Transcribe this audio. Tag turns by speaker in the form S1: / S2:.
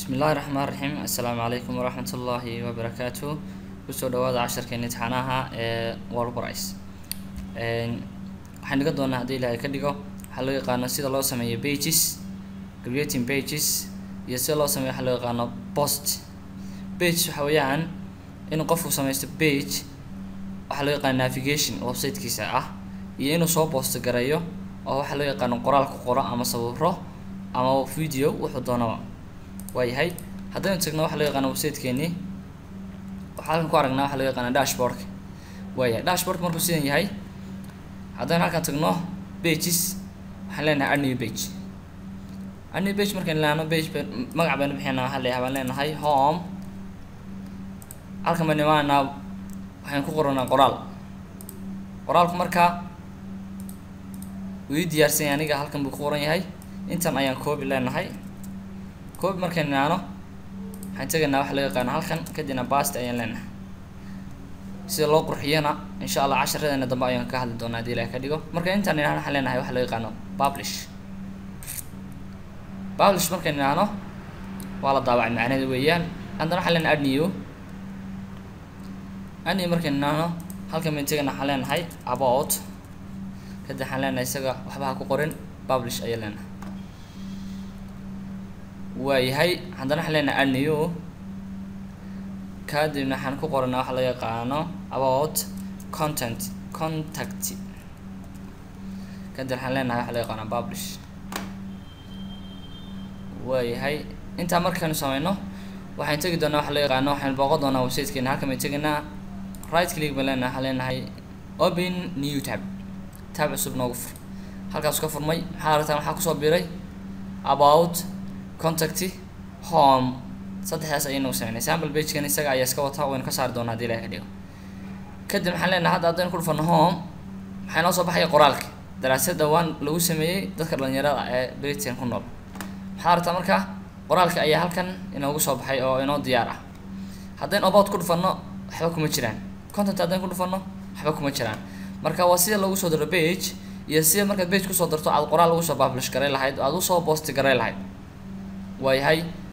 S1: bismillahi raxmaan raxiim assalaamu calaykum waraxmat ullaahi wabarakaatu kusoo dhawaada casharkeena imtixaanaha ee worlbrice waxaan dhigan doonaa haddii ilaahay ka dhigo waxaa loo yaqaano sida loo sameeyo pages creating pages iyo sida loo sameeyo waxaa loo yaqaano post page waxa weeyaan in qofku samaysto page waxaa loo yaqaano navigation websitekiisa ah iyo inuu soo post gareeyo oo waxaa loo yaqaano qoraal ku qoro ama sawiro ama video wuxuu doonaba waayahay haddaynu tagno waxa loo yaqaana websitekeeni waxaa halkan ku aragnaa waxaa loo yaqaana dashboardka waayahay dashboardka markuu sidan yahay haddaynu halkan tagno pages waxaan leenahay add new page add new page markaynu leano page magac baynu bixinaa waxaa leeyahay baan leenahay home halkan baynu imaanaa waxaynu ku qoranaa qoraal qoraalku markaa wuu ii diyaarsan yahay aniga halkan buu ku qoran yahay intan ayaan coobi leenahay coobi markaynu naano waxaan tegaynaa waxa loo yaqaano halkan kadibna bast ayaan leenahay sida loo qurxiyana insha allah casharadeena dambe ayaan ka hadli doonaa hadii ilaah ka dhigo marka intaan inaan waxaan leenahay waxa loo yaqaano publish publish markaynu naano waa la daabacay macnaheeda weeyaan haddana waxaan leenahay add new add new markaynu naano halkan baynu tegayna waxaan leenahay about kadib waxaan leenahay isaga waxba ha ku qorin publish ayaa leenahay waayahay haddana waxaan leenahay add new kadibna waxaan ku qoranaa waxa loo yaqaano about content contact kadib waxaan leenahay waxa loo yaqaano publish waayahay intaa markaynu sameyno waxaan tegi doonaa waxa loo yaqaano waxaan booqan doonaa websitekeena halkan baynu tegaynaa right click baan leenahay waxaan leenahay open new tab tab cusub noogu fur halkaas ka furmay maxaa aragtaan waxaa kusoo biray about contact home saddexdaas ayaynu sameynay sample pagekan isaga ayaa iska wataa waynu ka saari doonaa hadii ilahay ka dhigo kadib maxaan leenahay hadda haddaynu ku dhufano home maxaa inoo soo baxaya qoraalka daraasad dhawaan lagu sameeyey dadka dhalinyarada ee britain ku nool maxaa aragtaa marka qoraalka ayaa halkan inoogu soo baxay oo inoo diyaar ah haddaynu about ku dhufano waxba kuma jiraan content haddaynu ku dhufano waxba kuma jiraan marka waa sida lagu soo daro page iyo sida markaad page kusoo darto aad qoraal ugu soo publish garay lahayd aad usoo post garay lahayd waayahay